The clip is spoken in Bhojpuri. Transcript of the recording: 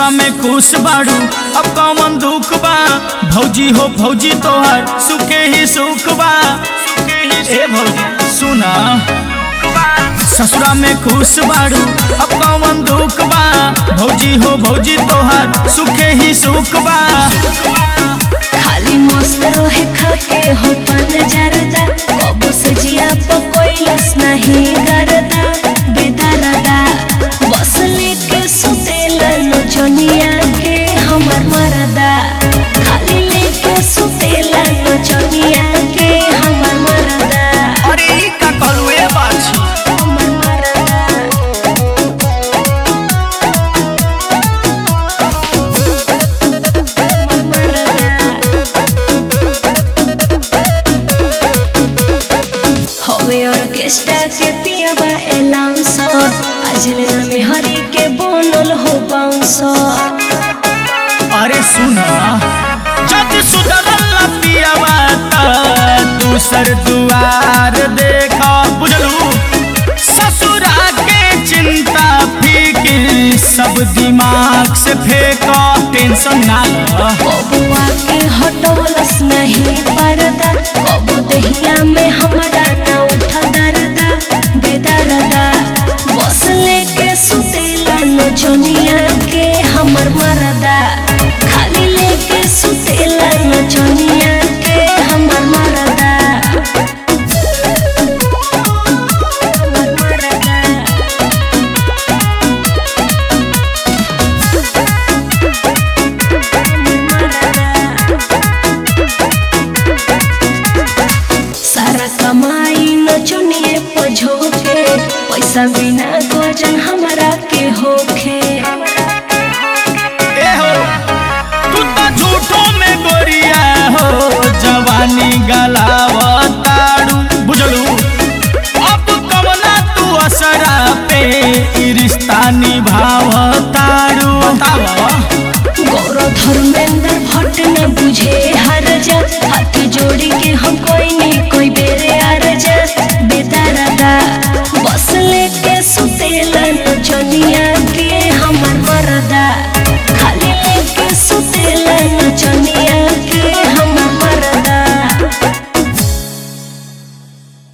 ससुरा में खुश बाड़ू अब कौन दुख बा भौजी हो भौजी तोहर सुखे ही सुख बा ए भौजी सुना ससुरा में खुश बाड़ू अब कौन दुख बा भौजी हो भौजी तोहर सुखे ही सुख बा खाली मस्त रहे खाके हो पान जरदा कब से जिया पकोइलस नहीं करदा बेदरदा बस लेके सुतेला नचनिया के हमर मरदा खाली लेके सुतेला नचनिया के हमर मरदा अरे ई का कलुए बाछी हमर मरदा हमर मरदा हवे ऑर्केस्ट्रा के पियाबा एलाउंसर आज लेना में हरी के बोनल हो बाउंसर अरे सुना जब सुधरल पियावा त दूसर दुआर देखा बुझलू ससुरा के चिंता फिकिर सब दिमाग से फेंका टेंशन ना ला बबुआ के हटवलस नहीं परदा कबू दहिया में हमरा ना उठा दरदा बेदरदा बस लेके सुतेला नचनिया के हमर मरदा खाली लेके सुतेला नचनिया के हमर मरदा हमर मरदा सारा कमाई नचनिए पझोके पैसा भी